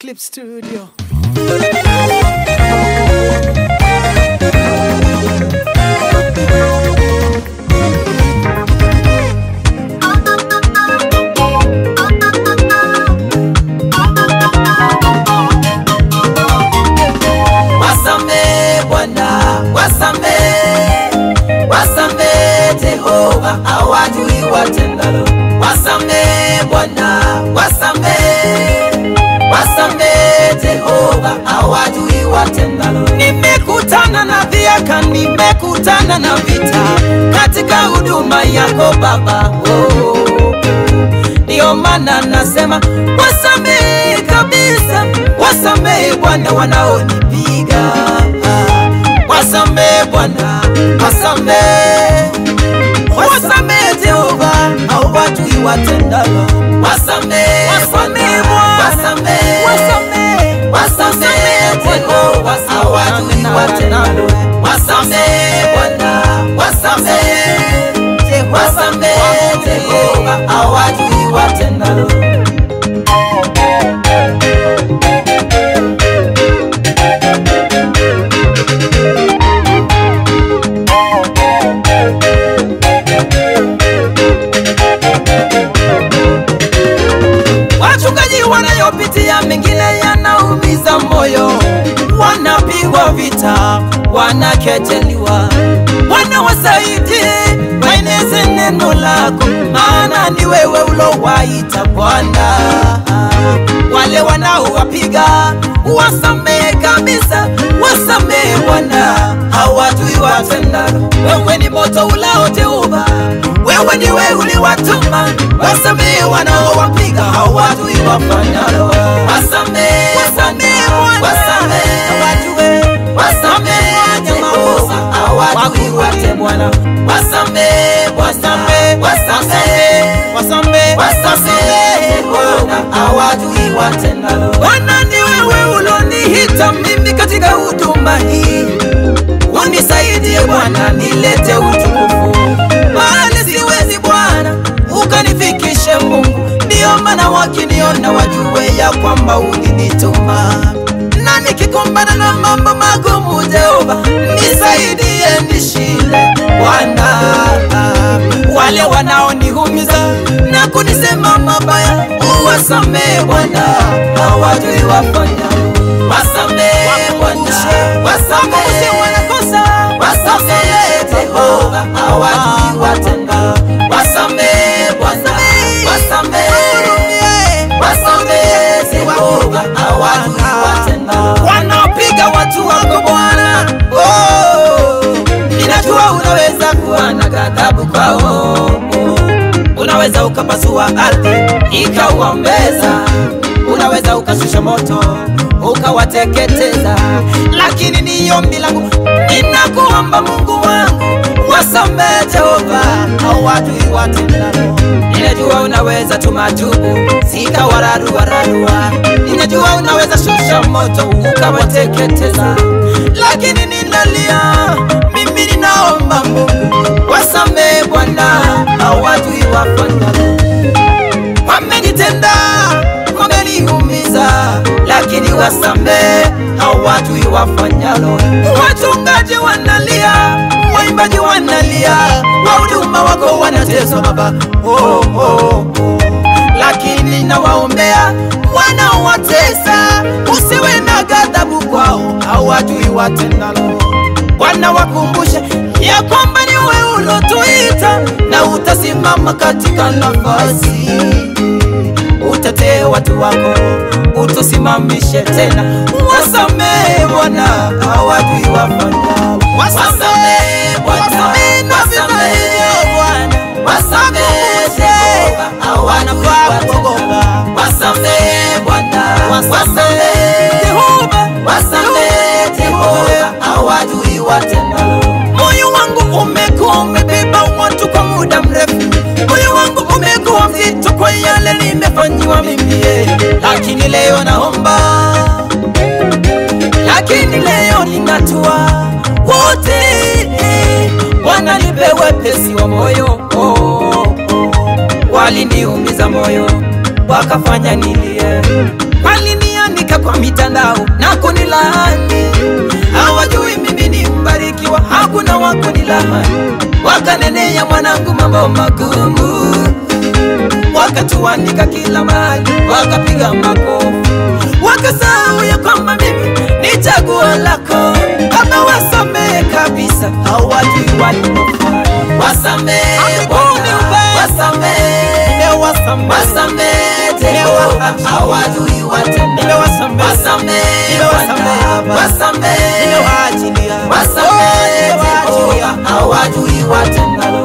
Clip Studio. Wasame Bwana, wasame, wasame Jehova, hawajui watendalo. Wasame Bwana, wasame, wasame Jehova, hawajui watendalo. Nimekutana na dhiaka, nimekutana na vita katika huduma yako Baba. Oh, ndio maana nasema wasamehe kabisa, wasamehe Bwana wanaonipiga, wasamehe Bwana, wasamehe, wasamehe Jehova, hawajui watendalo, wasamehe, wasamehe Bwana, wasamehe, wasamehe, wasamehe Jehova, hawajui watendalo, wasamehe Bwana, wasamehe, wasamehe Jehova, hawajui watendalo. Wachungaji wanayopitia mengine yanaumiza moyo, wanapigwa vita, wanakejeliwa. Bwana wasaidie, waeneze neno lako, maana ni wewe ulowaita Bwana. Wale wanaowapiga wasamehe kabisa, wasamehe Bwana, hawajui watendalo. Wewe ni moto ulao Jehova, wewe ni wewe uliwatuma, wasamehe wanaowapiga, hawajui wafanyalo. Wasamehe, wasamehe Bwana, wasamehe, hawajui, wasamehe Jehova, hawajui wate Bwana, wasamehe, wasamehe, wasamehe, wasamehe, wasamehe Bwana, hawajui watendalo. Bwana ni wewe uloniita mimi katika huduma hii unisaidie Bwana, nilete utukufu, maana siwezi Bwana, ukanifikishe Mungu. Ndiyo maana wakiniona wajue ya kwamba ulinituma, na nikikumbana na mambo magumu, Jehova nisaidie, nishinde Bwana. Wale wanaonihumiza na kunisema mabaya, uwasamehe Bwana, hawajui wafanyalo. Wasamehe Bwana, wasamehe wanakosa, wasamehe Jehova, hawajui watenda. Wasamehe Bwana, wasamehe, wasamehe Jehova, hawajui watenda. Wanaopiga watu wako Bwana, oh, ninajua unaweza kuwa na ghadhabu kwao unaweza ukapasua ardhi ikauombeza, unaweza ukashusha moto ukawateketeza, lakini ni ombi langu, ninakuomba Mungu wangu, wasamehe Jehova, hawajui watendalo. Ninajua unaweza tuma tubu zikawararua, ninajua unaweza shusha moto ukawateketeza, lakini ninalia mimi, ninaomba Mungu wasamehe Bwana, hawajui wafanyalo. Wamenitenda, wameniumiza, lakini wasamehe, hawajui wafanyalo. Wachungaji wanalia, waimbaji wanalia, wahuduma wako wanateswa Baba, oh, oh, oh. Lakini nawaombea wanaowatesa, usiwe na ghadhabu kwao, hawajui watendalo. Bwana wakumbushe ya kwamba ni wewe ulotuita na utasimama katika nafasi, utetee watu wako, utusimamishe tena. Wasamehe Bwana, hawajui wafanyao. Wasamehe Bwana, wasamehe Bwana, wasamehe Jehova, hawajui watendalo. Wasamehe Bwana, wasamehe Jehova, wasamehe Jehova, hawajui watendalo. Moyo wangu umekuwa umebeba watu kwa muda mrefu, moyo wangu umekuwa mzito kwa yale nimefanyiwa mimi, eh. lakini leo naomba, lakini leo ninatua wote, eh. Bwana nipe wepesi wa moyo oh, oh, oh. waliniumiza moyo wakafanya nilie, walinianika kwa mitandao na kunilaani, hawajui mimi ni mbarikiwa, hakuna wa kunilaani. Wakanenea mwanangu mambo magumu, wakatuandika kila mahali, wakapiga makofi, wakasahau ya kwamba mimi ni chaguo lako. Baba, wasamehe kabisa, hawajui walipofanya. Wasamehe Bwana, wasamehe, wasamehe Jehova, hawajui watenda. Wasamehe Bwana, wasamehe, wasamehe Jehova, hawajui watendalo.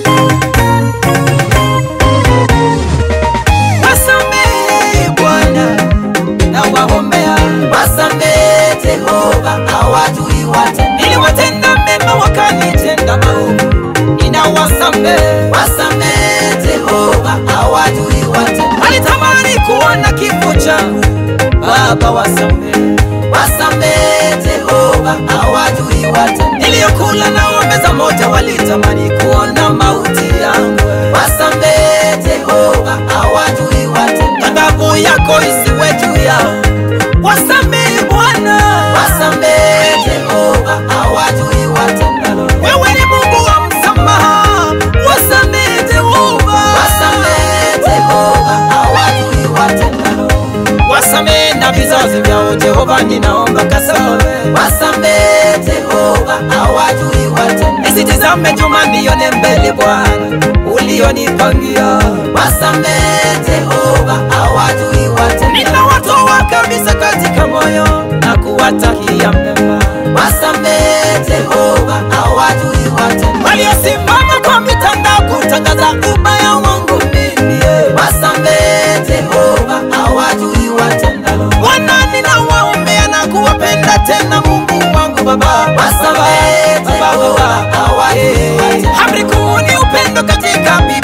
Wasamehe Bwana, nawaombea. Wasamehe Jehova, hawajui watenda. Niliwatenda mema wakanitenda maovu, ninawasamehe. Wasamehe Jehova, hawajui watenda. Walitamani kuona kifo changu, Baba wasamehe. Wasamehe Jehova, hawajui watenda. Niliyokula na meza moja, walitamani kuona mauti yangu. Wasamehe Jehova, hawajui watenda. Ghadhabu yako isiwe juu yao. Wasamehe Bwana, wasamehe Jehova, hawajui watendalo. Wewe ni Mungu wa msamaha, wasamehe Jehova, wasamehe Jehova, hawajui watendalo. Wasamehe na vizazi vyao Jehova, ninaomba kasamehe. Wasamehe Jehova, hawajui watendalo. Nisitizame nyuma nione mbele Bwana, ulionipangia. Wasamehe Jehova, hawajui watendalo. Ninawatoa kabisa katika moyo na kuwatakia mema. Wasamehe Jehova, hawajui watendalo. Waliosimama kwa mitandao kutangaza ubaya wangu mimi, wasamehe Jehova, hawajui watendalo. Bwana, ninawaombea na kuwapenda tena, Mungu wangu Baba, wasamehe Jehova, hawajui watendalo. Amri kuu ni upendo katika Biblia